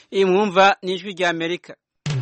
iyi mwumva ni ijwi rya amerika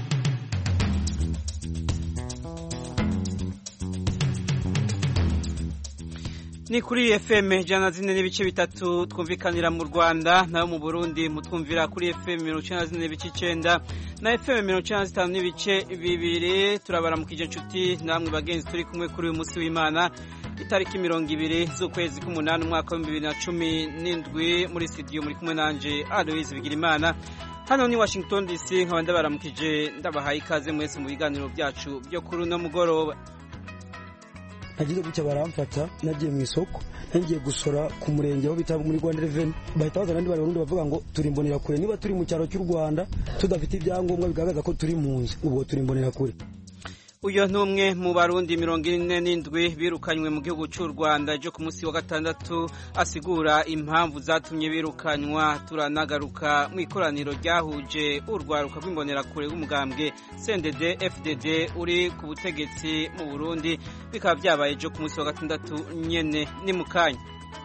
ni kuri fm ijana na zine n'ibice bitatu twumvikanira mu rwanda nayo mu burundi mutwumvira kuri fm mirongo icyenda na zine n'ibice icyenda na fm mirongo icyenda na zitanu n'ibice bibiri turabaramukije inshuti namwe bagenzi turi kumwe kuri uyu munsi w'imana itariki mirongo ibiri z'ukwezi k'umunani umwaka w'ibihumbi bibiri na cumi n'indwi muri studio muri kumwe nanje aloise bigirimana hano ni washington dc nkaba ndabaramukije ndabahaye ikaze mwese mu biganiro byacu byo kuri uno mugoroba nagize gutya baramfata nagiye mu isoko nagiye gusora ku murenge aho bita muri Rwanda Revenue bahita bazana andi barundi bavuga ngo turi mbonera kure niba turi mu cyaro cy'u Rwanda tudafite ibyangombwa bigaragaza ko turi mu nzu ubwo turi mbonera kure uyu ni umwe mu barundi mirongo ine n'indwi birukanywe mu gihugu cy'u rwanda ejo ku munsi wa gatandatu asigura impamvu zatumye birukanywa turanagaruka mu ikoraniro ryahuje urwaruka rw'imbonerakure rw'umugambwe cndd fdd uri ku butegetsi mu burundi bikaba byabaye ejo ku munsi wa gatandatu nyene ni mu kanya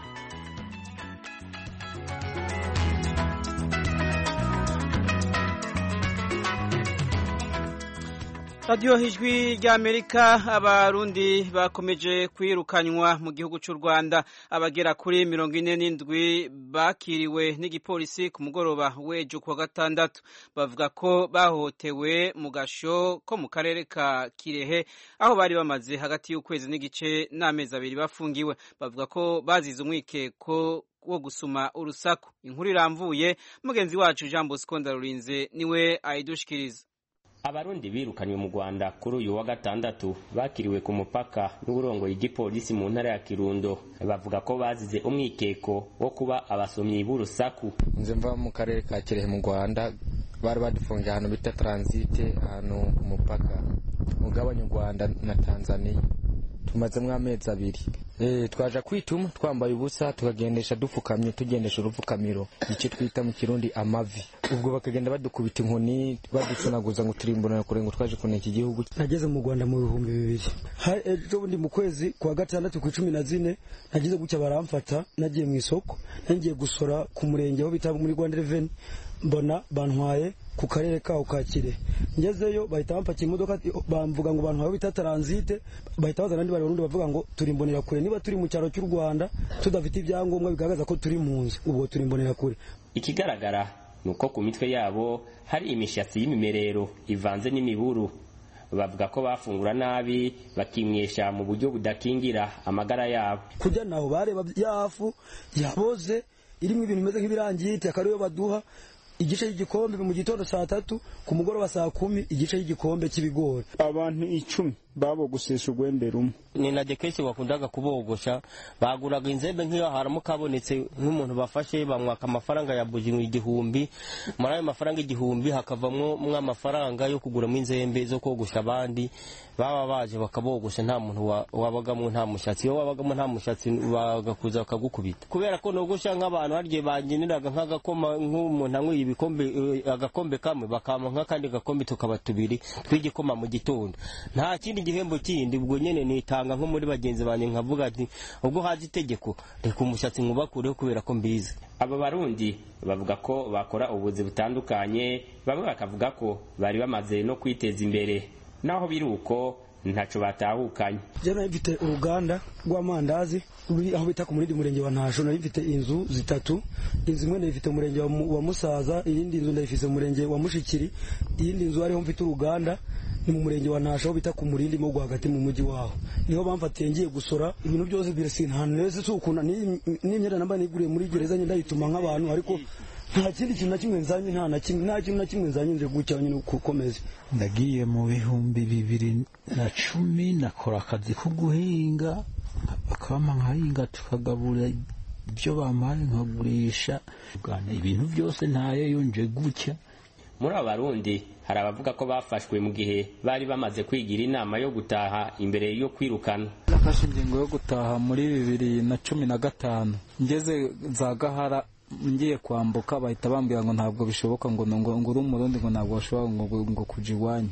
radiyo ijwi ry'amerika abarundi bakomeje kwirukanywa mu gihugu cy'u rwanda abagera kuri mirongo ine n'indwi bakiriwe n'igipolisi ku mugoroba w'ejo kuwa gatandatu bavuga ko bahohotewe mu gasho ko mu karere ka kirehe aho bari bamaze hagati y'ukwezi n'igice n'amezi abiri bafungiwe bavuga ko bazize umwikeko wo gusuma urusaku inkuru iramvuye mugenzi wacu jean bosco ndarurinze niwe ayidushikiriza abarundi birukanywe mu rwanda kuri uyu wa gatandatu bakiriwe ku mupaka n'uburongoye igipolisi mu ntara ya kirundo bavuga ko bazize umwikeko wo kuba abasomyi b'urusaku nze mva mu karere ka kirehe mu rwanda bari badufungiye ahantu bita taransite ahantu ku mupaka ugabanya u rwanda na tanzania tumazemo amezi abiri twaje kwituma twambaye ubusa tukagendesha dupfukamye tugendesha urupfukamiro icyo twita mu kirundi amavi ubwo bakagenda badukubita inkoni baducunaguza ngo turimbonera kure ngo twaje kuneka iki gihugu nageze mu rwanda mu bihumbi bibiri ejo bundi mu kwezi kwa gatandatu ku icumi na zine nagize gutya baramfata nagiye mu isoko nagiye gusora ku murenge aho bita muri rwanda reveni mbona bantwaye ku karere kaho ka kirehe ngezeyo bahita bampakira imodoka bamvuga ngo bantwaye bita taransite bahita bazana andi barundi bavuga ngo turi mbonera kure niba turi mu cyaro cy'u rwanda tudafite ibyangombwa bigaragaza ko turi mu nzu ubwo turi mbonera kure ikigaragara ni uko ku mitwe yabo hari imishatsi y'imimerero ivanze n'imiburu bavuga ko bafungura nabi bakimwesha mu buryo budakingira amagara yabo kujya naho bareba yafu yaboze irimo ibintu bimeze nk'ibirangiti akariyo baduha igice cy'igikombe mu gitondo saa tatu ku mugoroba saa kumi igice cy'igikombe cy'ibigori abantu icumi babogosesha urwembe rumwe ni na dekesi wakundaga kubogosha baguraga inzembe nk'iyo haramuka habonetse nk'umuntu bafashe bamwaka amafaranga ya buji igihumbi muri ayo mafaranga igihumbi hakavamo amafaranga yo kuguramo inzembe zo kogosha abandi baba baje bakabogosha nta muntu wabagamo nta mushatsi iyo wabagamo nta mushatsi bagakuza bakagukubita kubera ko nogosha nk'abantu hari igihe bageneraga nk'agakoma nk'umuntu anyweye ibikombe agakombe kamwe bakama nk'akandi gakombe tukaba tubiri tw'igikoma mu gitondo nta kindi igihembo kindi ubwo nyene nitanga nko muri bagenzi banjye nkavuga ati ubwo haje itegeko reka umushatsi nkubakureho kubera ko mbizi aba barundi bavuga ko bakora ubuzi butandukanye bamwe bakavuga ko bari bamaze no kwiteza imbere naho biri uko ntaco batahukanye je nari mfite uruganda rw'amandazi ruri aho bita ku murindi murenge wa ntasho nari mfite inzu zitatu inzu imwe ndayifite mu murenge wa musaza iyindi nzu ndayifite mu murenge wa mushikiri iyindi nzu ariho mfite uruganda ni mu murenge wa ntasho aho bita ku murindi mo rwagati mu mujyi waho niho bamfatiye ngiye gusora ibintu byose birasi nta neza si ukuna n'imyenda namba niguriye muri gereza nyine ndayituma nk'abantu ariko nta kindi kintu na kimwe nzanye nta na kimwe nta kintu na kimwe nzanye nje gutya nyine gukomeza ndagiye mu bihumbi bibiri na cumi nakora akazi ko guhinga bakabama nkahinga tukagabura ibyo bampaye nkagurisha ibintu byose ntayo yonje gutya muri aba barundi hari abavuga ko bafashwe mu gihe bari bamaze kwigira inama yo gutaha imbere yo kwirukana nafashe ingingo yo gutaha muri bibiri na cumi na gatanu ngeze za gahara ngiye kwambuka bahita bambwira ngo ntabwo bishoboka ngo ngo uri umurundi ngo ntabwo bashobora ngo ngo kuja iwanyu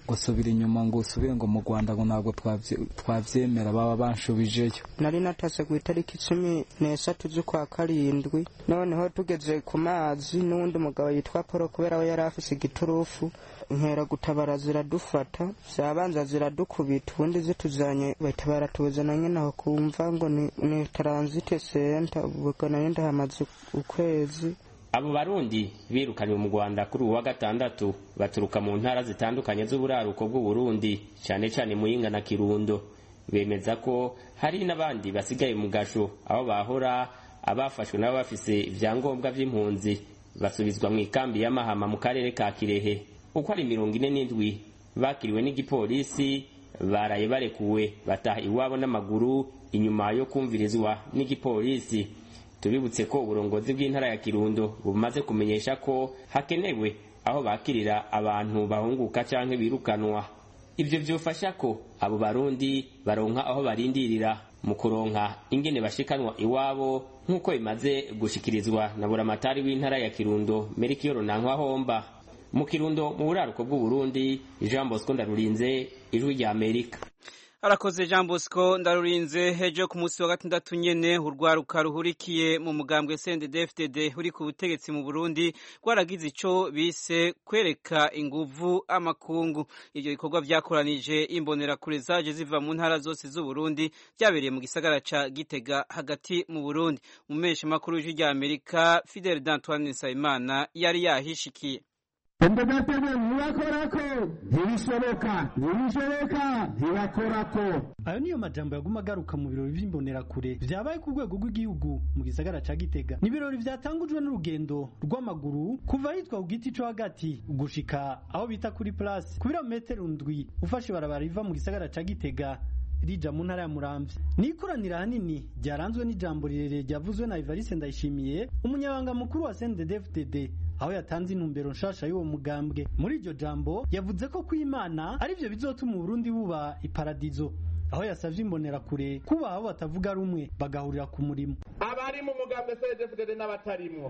ngo subira inyuma ngo usubire ngo mu rwanda ngo ntabwo twabyemera baba banshubijeyo nari natase ku itariki cumi n'eshatu z'ukwa karindwi noneho tugeze ku mazi n'uwundi mugabo yitwa paul kubera we yari afise igiturufu nkera gutabara ziradufata zabanza ziradukubita ubundi zituzanye bahita baratuzana nyine aho kumva ngo ni, ni taransite senta ubwo nari ndahamaze ukwezi abo barundi birukanywe mu rwanda kuri ubu wa gatandatu baturuka mu ntara zitandukanye z'uburaruko bw'uburundi cyane cyane muyinga na kirundo bemeza ko hari n'abandi basigaye mu gasho aho bahora abafashwe nabo bafise ibyangombwa by'impunzi basubizwa mu ikambi y'amahama mu karere ka kirehe uko ari mirongo ine n'indwi bakiriwe n'igipolisi baraye barekuwe bataha iwabo n'amaguru inyuma yo kumvirizwa n'igipolisi tubibutse ko uburongozi bw'intara ya kirundo bumaze kumenyesha ko hakenewe aho bakirira abantu bahunguka canke birukanwa ivyo vyofasha ko abo barundi baronka aho barindirira mu kuronka ingene bashikanwa iwabo nk'uko bimaze gushikirizwa na buramatari w'intara ya kirundo merikiyoro nankwa mu kirundo mu buraruko bw'uburundi jean bosco ndarurinze ijwi rya amerika arakoze jean bosco ndarurinze hejo ku munsi wa gatandatu nyene urwaruka ruhurikiye mu mugambwe cndd uri ku butegetsi mu burundi rwaragize ico bise kwereka inguvu amakungu ivyo bikorwa vyakoranije imbonerakure zaje ziva mu ntara zose z'uburundi vyabereye mu gisagara ca gitega hagati mu burundi umumesha makuru w'ijwi rya amerika fidel d'antoine nsabimana yari yahishikiye umbegatebe ntibakorako ntibishoboka ntibishoboka ntibakorako ayo niyo majambo yaguma agaruka mu birori vy'imbonerakure vyabaye ku rwego rw'igihugu mu gisagara ca gitega ni ibirori vyatangujwe n'urugendo rw'amaguru kuva hitwa ku giti co hagati gushika aho bita kuri place ku birometero ndwi ufashe ibarabara riva mu gisagara ca gitega rija mu ntara ya muramvya ni ikoraniro hanini ryaranzwe n'ijambo rirerire ryavuzwe na Evariste Ndayishimiye umunyabanga mukuru wa CNDD-FDD aho yatanze intumbero nshasha y'uwo mugambwe muri iryo jambo yavuze ko kw'Imana ari byo bizotuma Burundi buba iparadizo aho yasavye imbonerakure kuba abo batavuga rumwe bagahurira ku murimo abari mu mugambwe CNDD-FDD n'abatarimwo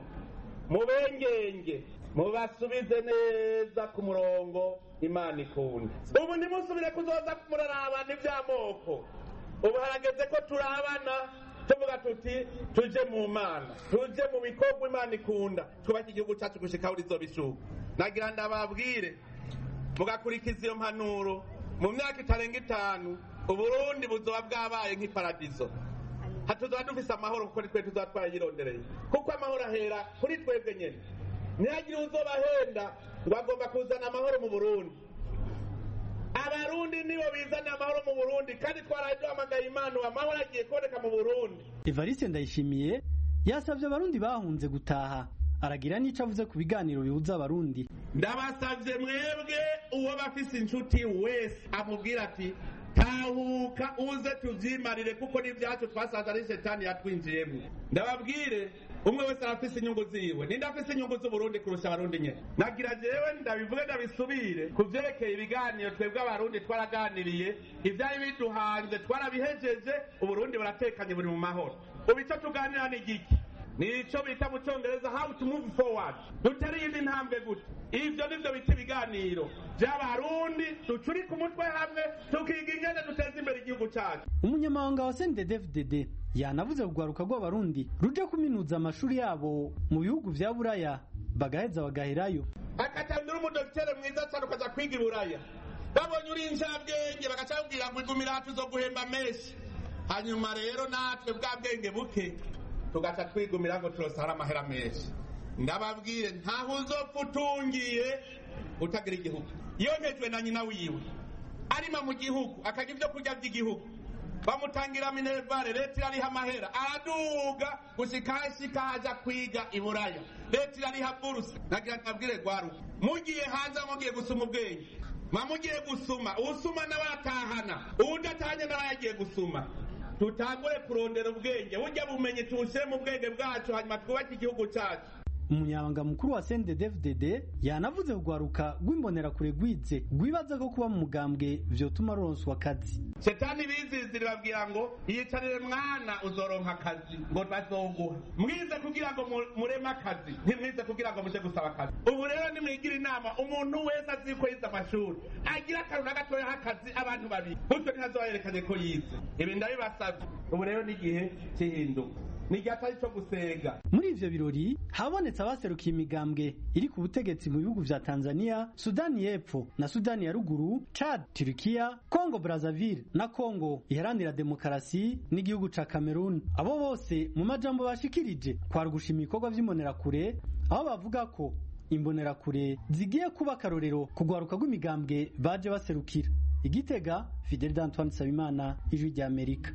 mubengenge mubasubize neza ku murongo imana ikunda ubu ntimusubire kuzoza muraraba n'iby'amoko ubu harageze ko turabana tuvuga tuti tuje mu mana tuje mu bikorwa imana ikunda twubake igihugu cyacu gushika aho rizobishuka nagira ndababwire mugakurikiza iyo mpanuro mu myaka itarenga itanu uburundi buzoba bwabaye nk'iparadizo hatuzoba dufise amahoro kuko nitwe tuzoba twarayirondereye kuko amahoro ahera kuri twebwe nyene ntihagire uzobahenda ngo agomba kuzana amahoro mu burundi abarundi nibo bizana amahoro mu burundi kandi twaraye duhamagaye imana amahoro agiye kuboneka mu burundi Evariste Ndayishimiye yasavye abarundi bahunze gutaha aragira n'ico avuze ku biganiro bihuza abarundi ndabasavye mwebwe uwo bafise inshuti wese amubwira ati tahuka uze tuvyimarire kuko n'ivyacu twasanze ari shetani yatwinjiyemwo ndababwire umwe wese arafise inyungu ziwe ninde afise inyungu z'uburundi kurusha abarundi nyene nagira jewe ndabivuge ndabisubire ku vyerekeye ibiganiro twebwe abarundi twaraganiriye ivyari biduhanze twarabihejeje uburundi buratekanye buri mu mahoro ubu ico tuganira ni igiki nico bita mu congereza how to move forward dutera iyindi ntambwe gute ivyo nivyo bita ibiganiro vy'abarundi ducurika umutwe hamwe tukiga ingene duteza imbere igihugu cacu umunyamabanga wa CNDD-FDD yanavuze kugwaruka rw'abarundi ruje kuminuza amashuri yabo mu bihugu vya buraya bagaheza bagaherayo akatandura umudokitere mwiza cyane ukaja kwiga i buraya babonye uri incabwenge bagaca babwira ngo igumira hafi zo guhemba menshi hanyuma rero natwe bwa bwenge buke tugaca twigumira ngo turosara amahera menshi ndababwire ntaho uzopfa utungiye utagira igihugu yonkejwe na nyina wiwe arima mu gihugu akarya ibyo kurya by'igihugu bamutangira minervare leta irariha amahera araduga gushika hashika haja kwiga i buraya leta irariha buruse nagira nabwire gwaruka mugiye hanze mugiye gusuma ubwenge mamugiye gusuma usuma n'abatahana uwudatahanye nawe yagiye gusuma tutangure kurondera ubwenge burya bumenyi tuwushyire mu bwenge bwacu hanyuma twubake igihugu cyacu umunyabanga mukuru wa CNDD-FDD yanavuze kugwaruka rw'imbonerakure rwize rwibaza ko kuba mu mugambwe vyotuma ruronswa akazi shetani bizizira babwira ngo yicarire mwana uzoronka akazi ngo bazoguha mwize kugira ngo mureme akazi ntimwize kugira ngo muje gusaba akazi ubu rero nimwigira inama umuntu wese azi ko yize amashuri agira akantu na gatoya h'akazi abantu babiri gutyo ntihazoba yerekanye ko yize ibi ndabibasavye ubu rero n'igihe cy'ihinduka ni igihe atari cyo gusega muri ivyo birori habonetse abaserukiye imigambwe iri ku butegetsi mu bihugu vya tanzania sudani y'epfo na sudani ya ruguru chad turikiya congo brazzaville na congo iharanira demokarasi n'igihugu ca cameroon abo bose mu majambo bashikirije kwari gushima ibikorwa vy'imbonerakure aho bavuga ko imbonerakure zigiye kuba akarorero kugwaruka rw'imigambwe baje baserukira igitega fidel d'antoine nsabimana ijwi ry'amerika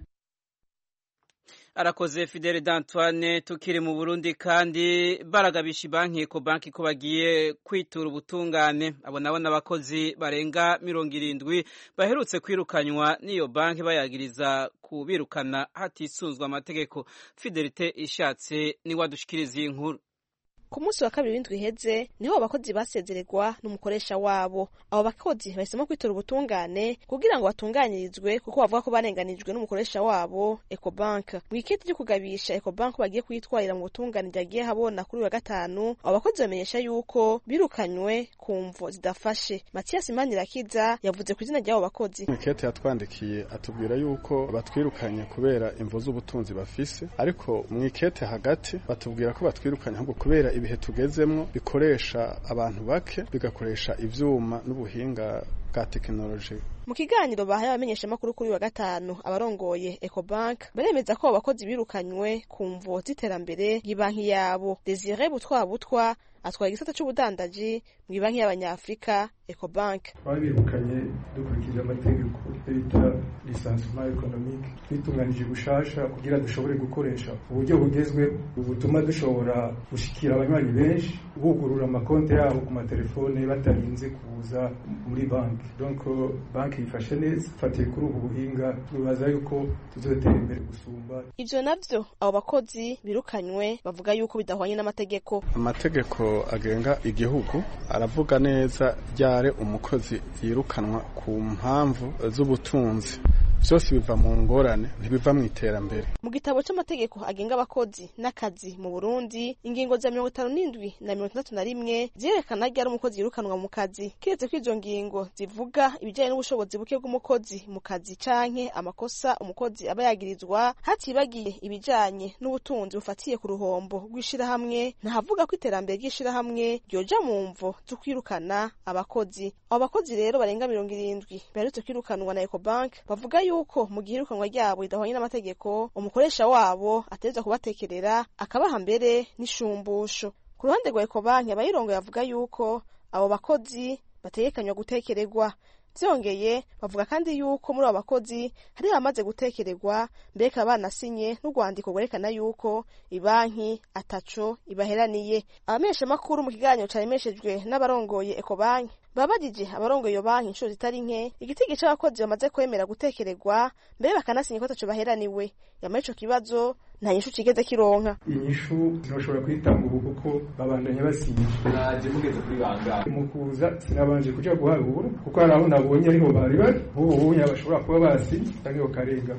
arakoze Fidele d'Antoine tukiri mu Burundi kandi baragabisha banki ko banki ko bagiye kwitura ubutungane abo nabo n'abakozi barenga mirongo irindwi baherutse kwirukanywa n'iyo banki bayagiriza kubirukana hatisunzwe amategeko Fidelite ishatse ni wadushikiriza iyi nkuru ku munsi wa kabiri w'indwi iheze niho abakozi basezererwa n'umukoresha wabo abo bakozi bahisemo kwitora ubutungane kugira ngo batunganyirizwe kuko bavuga ko barenganijwe n'umukoresha wabo ecobank mu iketi ryo kugabisha ecobank bagiye kuyitwarira mu butungane ryagiye habona kuri wa gatanu abo bakozi bamenyesha yuko birukanywe ku mvo zidafashe matiyasi manirakiza yavuze ku izina ry'abo bakozi ikete yatwandikiye atubwira yuko batwirukanye kubera imvo z'ubutunzi bafise ariko mu ikete hagati batubwira ko batwirukanye ahubwo kubera ibihe tugezemwo bikoresha abantu bake bigakoresha ivyuma n'ubuhinga bwa tekinoloji mu kiganiro bahaye abamenyeshamakuru kuri wa gatanu abarongoye ecobank baremeza ko abo bakozi birukanywe ku mvo z'iterambere ry'ibanki yabo desire butwa butwa atwara igisata c'ubudandaji mu ibanki y'abanyafrika ecobank babirukanye dukurikije amategeko bita lisansement economique twitunganije gushasha kugira dushobore gukoresha uburyo bugezweho butuma dushobora gushikira abanywanyi benshi bugurura amakonti yabo ku matelefone batarinze kuza muri banki donc banki yifashe neza fatiye kuri ubu buhinga twibaza yuko tuzotera imbere gusumba ivyo navyo abo bakozi birukanywe bavuga yuko bidahwanye n'amategeko amategeko agenga igihugu aravuga neza ryare umukozi yirukanwa ku mpamvu z'ubutunzi byose biva mu ngorane ntibiva mu iterambere mu gitabo c'amategeko agenga abakozi n'akazi mu burundi ingingo za mirongo itanu n'indwi na mirongo itandatu na rimwe zirerekana ryari umukozi yirukanwa mu kazi kiretse ko izo ngingo zivuga ibijanye n'ubushobozi buke bw'umukozi mu kazi canke amakosa umukozi aba yagirizwa hatibagiye ibijanye n'ubutunzi bufatiye ku ruhombo rw'ishirahamwe ntahavuga ko iterambere ry'ishirahamwe ryoja mu mvo zo kwirukana abakozi abo bakozi rero barenga mirongo irindwi baherutse kwirukanwa na ecobank bavuga yuko mu gihe irukanwa ryabo ridahwanye n'amategeko umukoresha wabo ategerezwa kubatekerera akabaha mbere n'ishumbusho ku ruhande rwa ecobank abayirongo yavuga yuko abo bakozi bategekanywa gutekererwa byongeye bavuga kandi yuko muri abo bakozi hari abamaze gutekererwa mbega banasinye n'urwandiko rwerekana yuko ibanki ataco ibaheraniye abamenyeshamakuru mu kiganiro caremeshejwe n'abarongoye ecobanki babajije abarongoye iyo banki inshuro zitari nke igitigi c'abakozi bamaze kwemera gutekererwa mbere bakanasinya ko ataco baheraniwe yamara ico kibazo nta nyishu kigeze kironka inyishu ntibashobora kuyitanga ubu kuko babandanya basinya naje mugeze kuri bangahe mu kuza sinabanje kuja guharura kuko hari aho nabonye ariho bari bari ubu ubunya bashobora kuba basinye canke bakarenga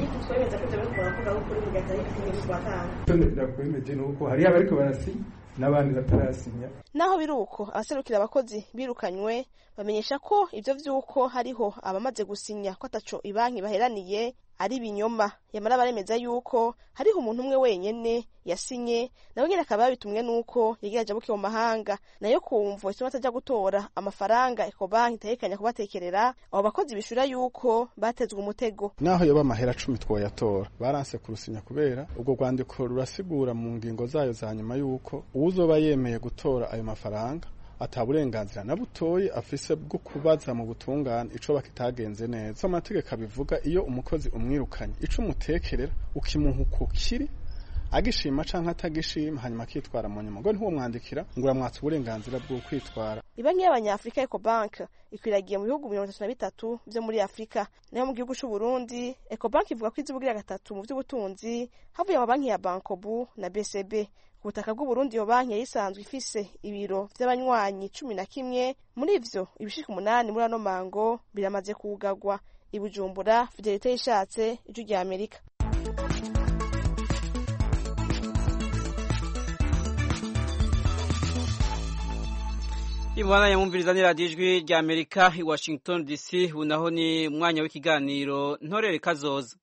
ndakwemeje nuko hariyo abariko barasinya n'abandi batarasinya naho biri uko abaserukira abakozi birukanywe bamenyesha ko ivyo vy'uko hariho abamaze gusinya ko ataco ibanki baheraniye ari ibinyoma yamara baremeza yuko hariho umuntu umwe wenyene yasinye nawe nyene akaba yabitumwe nuko yagira ajabuke mu mahanga nayo kumvo ituma ataja gutora amafaranga ecobanki itegekanya kubatekerera abo bakozi bishura yuko batezwe umutego naho yoba amahera cumi twoyatora baranse kurusinya kubera ubwo rwandiko rurasigura mu ngingo zayo za nyuma yuko uwuzoba yemeye gutora ayo mafaranga ata burenganzira na butoyi afise bwo kubaza mu butungane ico bakitagenze neza so amategeko abivuga iyo umukozi umwirukanye ico umutekerera ukimuha uko kiri agishima canke atagishima hanyuma akitwara mu nyuma ngo ntiwomwandikira ngo uramwatsa uburenganzira bwo kwitwara ibanki y'abanyafrika ecobank ikwiragiye mu bihugu mirongo itatu na bitatu vyo muri afurika nayo mu gihugu c'uburundi ecobank ivuga ko izibugira gatatu mu vy'ubutunzi havuye amabanki ya bankobu na bcb ku butaka bw'uburundi iyo banki yari isanzwe ifise ibiro vy'abanywanyi cumi na kimwe muri ivyo ibishika umunani muri ano mango biramaze kugagwa i bujumbura fidelite yishatse ijwi rya amerika Ibwana yamumviriza ni radiyo ijwi rya Amerika i Washington DC ubu naho ni umwanya w'ikiganiro ntorere kazoza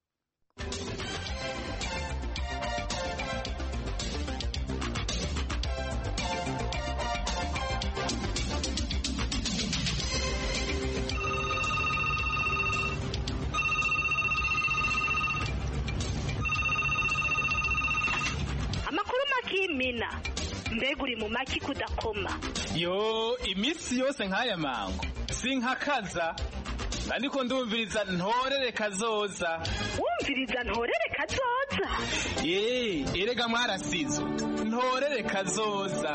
amakuru makimina mbega uri mu maki kudakoma yo iminsi yose nk'aya mango sinkakaza ariko ndumviriza ntorere kazoza wumviriza ntorere kazoza ye erega mwarasizo ntorere kazoza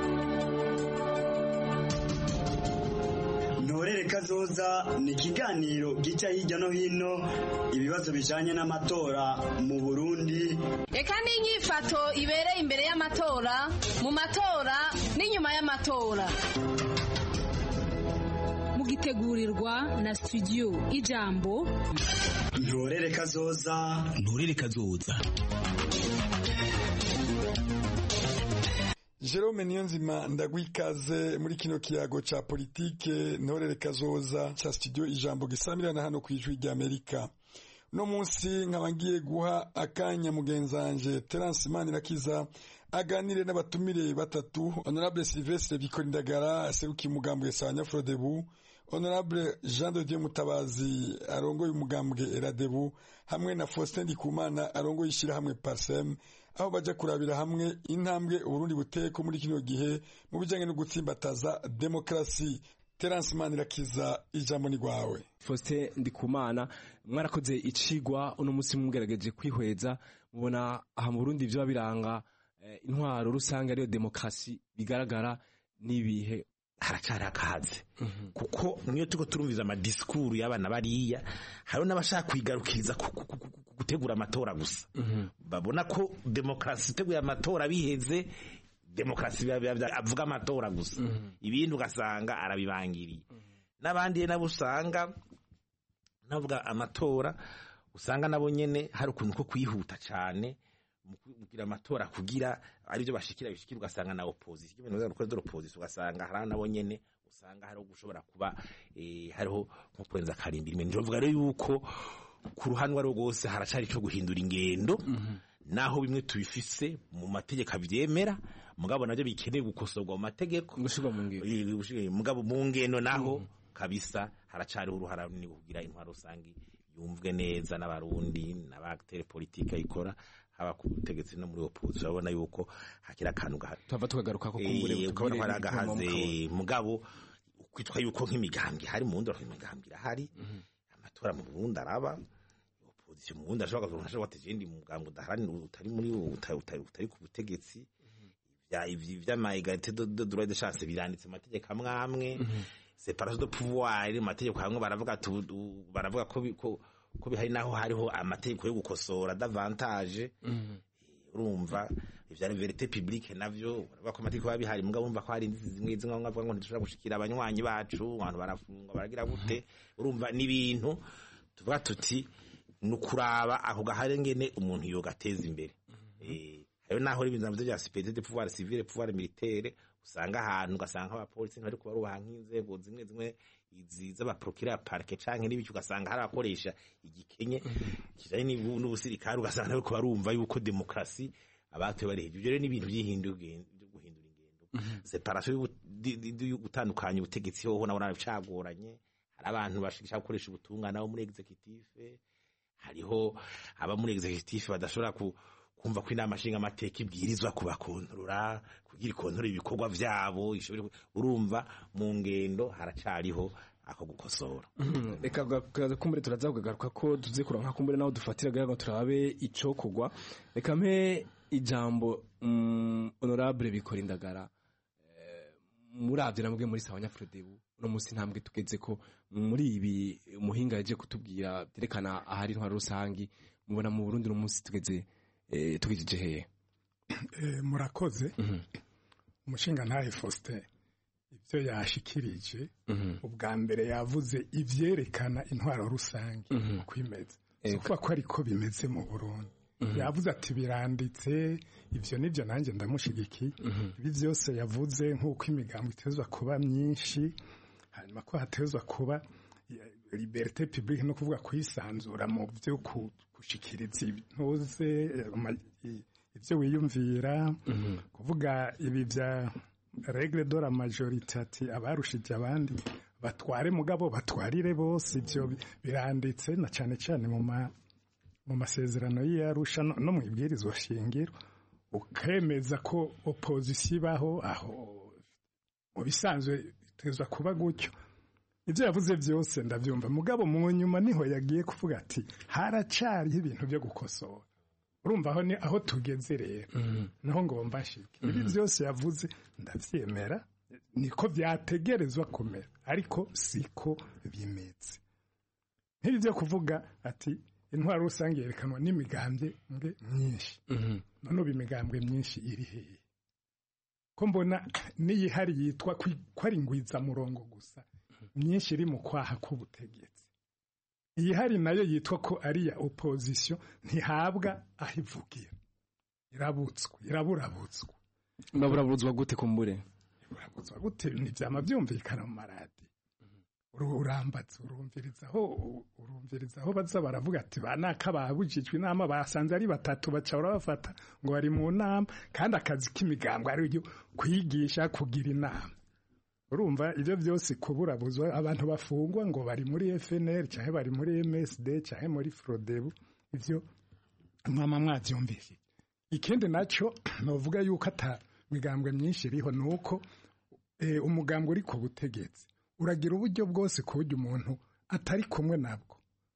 ntorere kazoza ni ikiganiro gica hirya no hino ibibazo bijanye n'amatora mu burundi reka n'inyifato ibereye imbere y'amatora mu matora n'inyuma y'amatora mugitegurirwa na studio ijambo ntorere kazoza ntorere kazoza Jerome Niyonzima ndagwikaze muri kino kiyago ca politike ntorere kazoza ca studio ijambo gisamirana hano kwijwi rya Amerika no munsi nkaba ngiye guha akanya mugenzanje Terence Manirakiza aganire n'abatumire batatu Honorable Sylvestre Bikorindagara aserukiye umugambwe Sanya Frodebu Honorable Jean de Dieu Mutabazi arongoye umugambwe Eradebu hamwe na Faustin Ndikumana arongoye ishirahamwe Parsem aho baja kurabira hamwe intambwe Uburundi buteko muri kino gihe mu bijanye no gutsimbataza demokrasi Terence Manirakiza ijambo ni gwawe Faustin Ndikumana mwarakoze icigwa uno musi mugerageje kwihweza mubona aha mu Burundi vyo biranga eh, intwaro rusange ariyo demokrasi bigaragara nibihe haracari akaze kuko niyo tuko turumviza amadisikuru y'abana bariya hariho n'abashaka kwigarukiriza ku- ku- ku- ku- gutegura amatora gusa babona ko demokarasi iteguye amatora biheze demokarasi biba- biba- biba- avuga amatora gusa ibindi ugasanga arabibangiriye n'abandi nabo usanga navuga amatora usanga nabo nyene hari ukuntu ko kwihuta cane mu kugira amatora kugira aribyo bashikira bishikira ugasanga na opposition ibintu byo gukora opposition ugasanga hari nabo nyene usanga hariho gushobora kuba eh, hariho nko kurenza karindira imbere njovuga rero yuko ku ruhande rwo rwose haracari ico guhindura ingendo naho bimwe tubifise mu mategeko avyemera mugabo navyo bikeneye gukosorwa mu mategeko gushirwa mu ngendo mugabo mu ngendo naho kabisa haracariho uruhara runini kugira intwaro rusange yumvwe neza n'abarundi n'abatere politike ayikora haba ku butegetsi no muri opposition urabona yuko hakiri akantu gahari tuhava tukagaruka ko kumbure Eh, ukabona ko hari butubwire agahaze ibipimo mugabo kwitwa yuko nk'imigambi hari mu wundi imigambi irahari amatora mu Burundi araba opposition mu Burundi ashobora kuzoronka ashobora guteza iyindi mugambi udaharanira utari muri utari utari- utari ku butegetsi vya ivyi vy'ama egalite de de droit de chance biranditse mu mategeko amwe amwe separation de pouvoir mu mategeko hamwe baravuga tu- tu- baravuga ko bi- ko ko bihari naho hariho amategeko yo gukosora davantage urumva ivyari verite publique navyo baravuga ko amategeko biba bihari mugabo urumva ko hari inzitizi zimwe zimwe bamwe bavuga ngo ntidushobora gushikira abanywanyi bacu abantu barafungwa baragira gute urumva n'ibintu tuvuga tuti ni ukuraba ako gahari ngene umuntu yogateza imbere Eh, hariho naho ibintu navyo vya superiorité de pouvoir civil pouvoir militaire usanga ahantu ugasanga abapolisi ntibari kubarubaha nk'inzego zimwe zimwe izi z'abaprokira parke canke n'ibiki ugasanga hari abakoresha igikenye kijanye n'ibu- n'ubusirikare ugasanga nabo barumva yuko demokrasi abatoye bari hejuru Ivyo rero n'ibintu vy'ihindura byo guhindura ingendo separation y'ubu- di- di- di- yo gutandukanya ubutegetsi hoho nabona bicagoranye hari abantu bashaka gukoresha ubutungane abo muri executive hariho aba muri executive badashobora ku kumva ko inama nshinga amateka ibwirizwa kubakontorora kugira ikontorora ibikorwa vyabo ishobore ku- urumva mu ngendo haracariho ako gukosora Mhm. reka ga- kumbure turaza kugaruka ko tuze kuronka kumbure naho dufatira gaga turabe ico kugwa reka mpe ijambo mm, honorable bikora indagara Eh, muravye namwe muri sawa nyafrodebu no musi ntambwe tugeze ko muri ibi umuhinga yaje kutubwira byerekana ahari intwaro rusangi mubona mu Burundi no musi tugeze eh, tugejeje hehe Eh, murakoze umushinga ntahe Faustin ibyo yashikirije ubwa mbere yavuze ivyerekana intwaro rusange uko imeze si ukuvuga ko ariko bimeze mu Burundi yavuze ati biranditse ivyo nivyo nanjye ndamushigikiye ibi byose yavuze nk'uko imigambo itezwa kuba myinshi hanyuma ko hatezwa kuba eh, liberté publique no kuvuga kwisanzura mu byo ku- gushikiriza intuze eh, ama- i- ibyo wiyumvira kuvuga ibi bya regle de la majorité ati abarushije abandi batware mugabo batwarire bose ibyo bi- biranditse na cyane cyane mu ma mu masezerano y'iyarusha no no mu ibwirizwa shingiro ukemeza ko opozisiyo ibaho aho mu bisanzwe itezwa kuba gutyo ibyo yavuze byose ndabyumva mugabo mu nyuma niho yagiye kuvuga ati haracariho ibintu byo gukosora urumva aho ni aho tugeze rero naho ngo mbashike ibi byose yavuze ndabyemera niko byategerezwa kumera ariko siko bimeze nk'ibi byo kuvuga ati intwaro rusange yerekanwa n'imigambwe mwe myinshi none ubu imigambwe myinshi iri hehe ko mbona n'iyihari yitwa kwi- ko ari ingwizamurongo gusa myinshi iri mu kwaha k'ubutegetsi iyihari nayo yitwa ko ari iya opozisiyo ntihabwa aho ivugira irabutswe iraburabutswe baburaburizwa gute kumbure urabutswa gute ntibyama byumvikana mu maradi Uru- urambatse urumviriza aho urumviriza aho baza baravuga ati ba naka babujijwe inama basanze ari batatu baca barabafata ngo bari mu nama kandi akazi k'imigambo ari ryo kwigisha kugira inama urumva ibyo byose kuburabuzwa abantu bafungwa ngo bari muri FNL cyangwa bari muri MSD cyangwa muri Frodebu ibyo mwama mwabyumvise ikindi nacyo novuga yuko ata migambwe myinshi iriho ni uko eh, umugambwe uri ku butegetsi uragira uburyo bwose ku buryo umuntu atari kumwe nabwo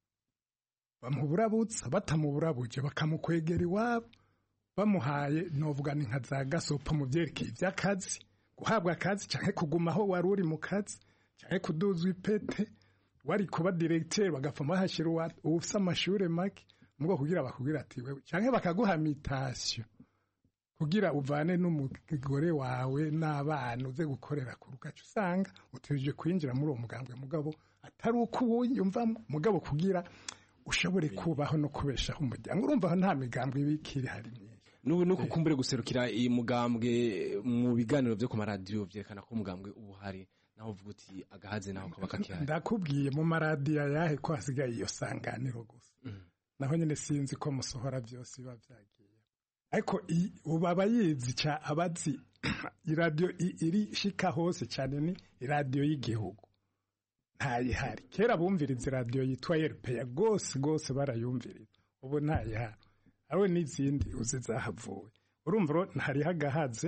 bamuburabutsa batamuburabuje bakamukwegera iwabo bamuhaye novuga ni nka za gasopo mu byerekeye iby'akazi guhabwa akazi cyangwa kuguma aho wari uri mu kazi cyangwa kuduzwa ipete wari kuba diregiteri bagapfa bahashyira uwa- ufite amashuri make mu bwo kugira bakubwira ati wewe cyangwa bakaguha mitasiyo kugira uvane n'umugore wawe n'abana uze gukorera ku rugaca usanga utegereje kwinjira muri uwo mugambwe mugabo atari uko uwuyumvamo mugabo kugira ushobore kubaho no kubeshaho umuryango urumva aho nta migambwe ibikiri hari myinshi n'ubu nuko kumbure guserukira iyi mugambwe mu biganiro byo ku maradiyo byerekana ko umugambwe uba uhari naho uvuga uti agahaze naho kaba kakihari ndakubwiye mu maradiyo yahe ko hasigaye iyo sanganiro gusa naho nyine sinzi ko musohora byose biba byagiye ariko i- ubu aba yizi cya abazi iradiyo i- iri shika hose cyane ni iradiyo y'igihugu ntayihari kera bumviriza iradiyo yitwa yerupeya rwose rwose barayumviriza ubu ntayihari ariwe n'izindi uzi zahavuwe urumva rero hariho agahaze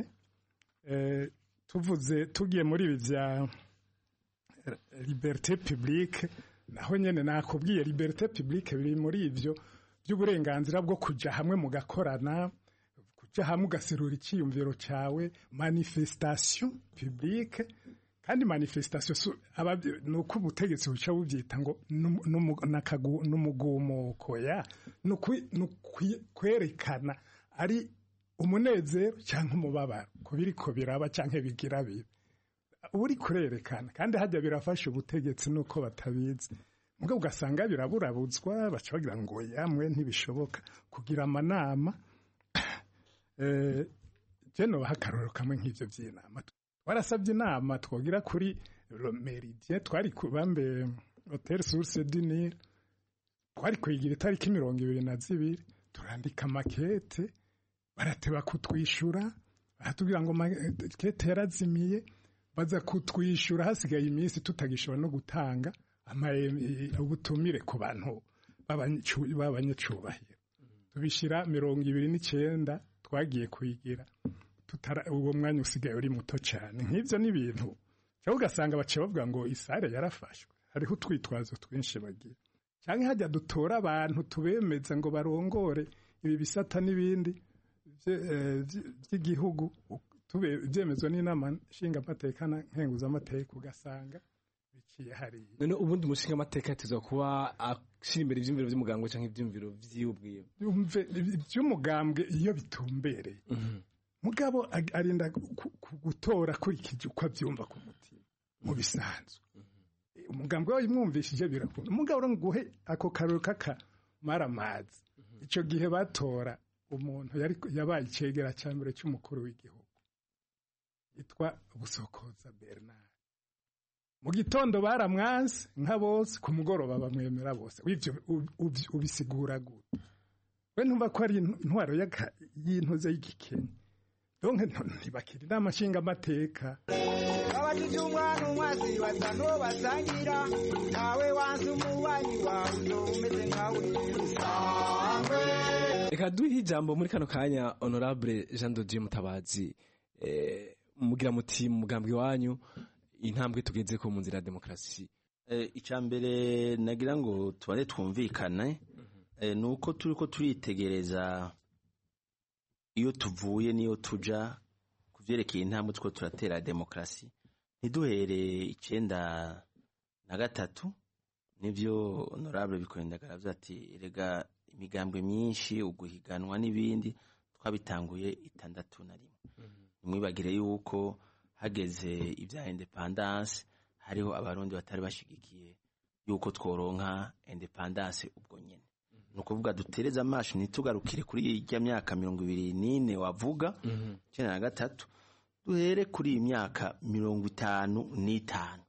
Eh, tuvuze tugiye muri ibi bya liberté publique naho nyene nakubwiye liberté publique biri muri ivyo by'uburenganzira bwo kuja hamwe mugakorana kuja hamwe ugaserura icyiyumviro cyawe manifestation publique kandi manifestation su- ababyi- ni uko ubutegetsi buca bubyita ngo numu- numu- nakagu- n'umugumuko ya ni ukwi- ni ukwi- kwerekana ari umunezero cyangwa umubabaro ku biriko biraba cyangwa bigira bibi uri kurerekana kandi hajya birafasha ubutegetsi nuko batabizi mugabo ugasanga biraburabutswa baca bagira ngo yamwe ntibishoboka kugira amanama eh, je nobaha akarorero kamwe nk'ivyo vy'inama warasabye inama twogira kuri Le meridien twari ku bambe hotel source du Nil twari kuyigira itariki mirongo ibiri na zibiri turandika makete barateba kutwishyura baratubwira ngo makete yarazimiye baza kutwishyura hasigaye iminsi tutagishobora no gutanga ama- eh, ubutumire ku bantu b'abanyacu- b'abanyacubahiro tubishyira mirongo ibiri n'icyenda twagiye kuyigira tutara uwo mwanya usigaye uri muto cyane nk'ibyo ni ibintu cyangwa ugasanga baciye bavuga ngo isare yarafashwe hariho utwitwazo twinshi bagira cyangwa hajya dutora abantu tubemeza ngo barongore ibi bisata n'ibindi bye- eh, by- by'igihugu tube- byemezwa n'inama nshingamateka na nkenguzamateka ugasanga biciye hariya none ubundi umushinga amateka yatezwa kuba gushyira imbere ibyumviro by'umugambwe cyangwa ibyumviro by'iwe ubwiwe yumve iby'umugambwe iyo bitumbereye mugabo ag- arinda ku- ku- gutora akurikije uko abyumva ku mutima mu bisanzwe umugambwe we yimwumvishije birakunda umugabo rero nguhe ako karori k'akamaramazi icyo gihe batora umuntu yari yabaye icegera cya mbere cy'umukuru w'igihugu yitwa busokoza bernard mu gitondo baramwanze nka bose ku mugoroba bamwemera bose w'ibyo ub- ub- ubisigura gute we ntumva ko ari intwaro y'aka- y'intuze y'igikenya donke ntibakira inama nshingamateka abajije umwana umwazi basa n'uwo basangira ntawe wanze umubanyi wawe uzo umeze nkawe usangwe reka duhe ijambo muri kano kanya honorable jean dodier mutabazi eh, mugira muti mu mugambi wanyu intambwe tugeze ko mu nzira ya demokarasi icya mbere nagira ngo tubare twumvikane eh, ni uko turi ko turitegereza iyo tuvuye n'iyo tuja ku byerekeye intambwe two turatera demokarasi ntiduhere icyenda na gatatu nibyo honorable bikorindagara avuze ati rega imigambwe myinshi uguhiganwa n'ibindi twabitanguye itandatu na rimwe ntimwibagire yuko hageze ibya independance hariho abarundi batari bashigikiye yuko tworonka independance ubwo nyene ni ukuvuga dutereze amaso ntitugarukire kuri irya myaka mirongo ibiri n'ine wavuga icyenda na gatatu duhere kuri iyi myaka mirongo itanu n'itanu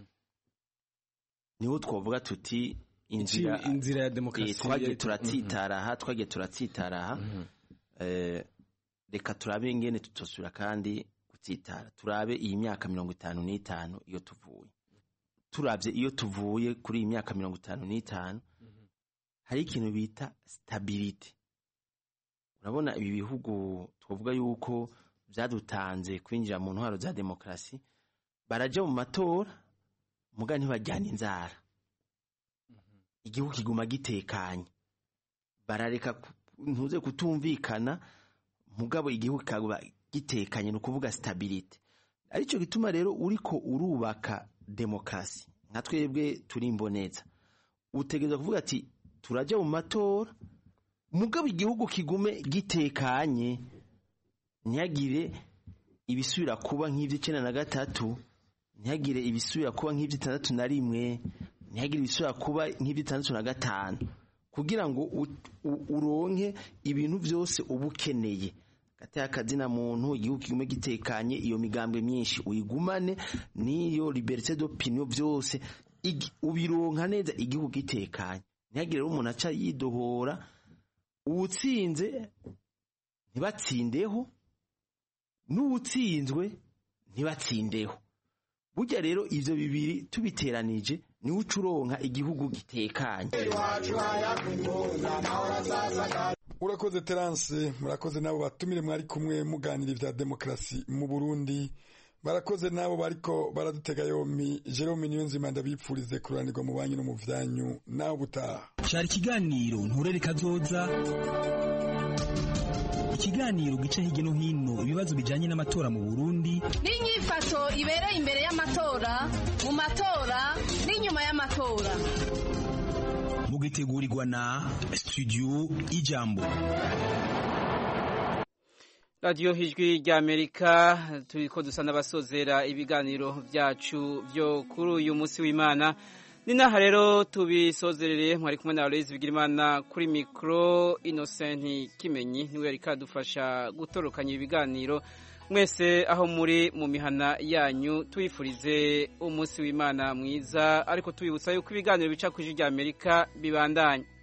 niho twavuga tuti inzira Iki- inzira ya demokarasi Eh, twagiye yari- turatsitara aha twagiye turatsitara aha Eh, reka turabe ingene tutosubira kandi gutsitara turabe iyi myaka mirongo itanu n'itanu iyo tuvuye turabye iyo tuvuye kuri iyi myaka mirongo itanu n'itanu hari ikintu bita stability urabona ibi bihugu twavuga yuko byadutanze kwinjira mu ntwaro za demokarasi baraja mu matora muga ntibajyana inzara igihugu kiguma gitekanye barareka ku- ntuze kutumvikana mugabo igihugu kikaba gitekanye ni ukuvuga stability aricyo gituma rero uriko urubaka demokarasi nka twebwe turi imboneza utegereza kuvuga ati turajya mu matora mugabo igihugu kigume gitekanye ntihagire ibisubira kuba nk'iby'icyenda na gatatu ntihagire ibisubira kuba nk'iby'itandatu na rimwe ntihagire ibisubira kuba nk'iby'itandatu na gatanu kugira ngo u- u- uronke ibintu byose uba ukeneye gateye akazina muntu igihugu kigume gitekanye iyo migambwe myinshi uyigumane n'iyo liberté d'opinion byose igi- ubironka neza igihugu gitekanye ntihagire rero umuntu aca yidohora uwutsinze ntibatsindeho n'uwutsinzwe ntibatsindeho burya rero ivyo bibiri tubiteranije niwe uca uronka igihugu gitekanye urakoze terance murakoze n'abo batumire mwari kumwe muganira ibya demokarasi mu burundi barakoze n'abo bariko baradutega yompi jerome niyonzima ndabipfurize kuranirwa mu banyu no mu vyanyu nawe ubutaha cyari ikiganiro nturere kazoza ikiganiro gica hirya no hino ibibazo bijanye n'amatora mu burundi n'inyifato ibereye imbere y'amatora mu matora n'inyuma y'amatora mugitegurirwa na studio ijambo radiyo hijwi ry'amerika turi ko dusa n'abasozera ibiganiro byacu byo kuri uyu munsi w'imana ni n'aha rero tubisozerere mwari kumwe na Aloyizi Bigirimana kuri mikoro inosenti kimenyi niwe yari kadufasha gutorokanya ibiganiro mwese aho muri mu mihana yanyu tuyifurize umunsi w'imana mwiza ariko tubibutsa yuko ibiganiro bica ku ijwi ry'amerika bibandanya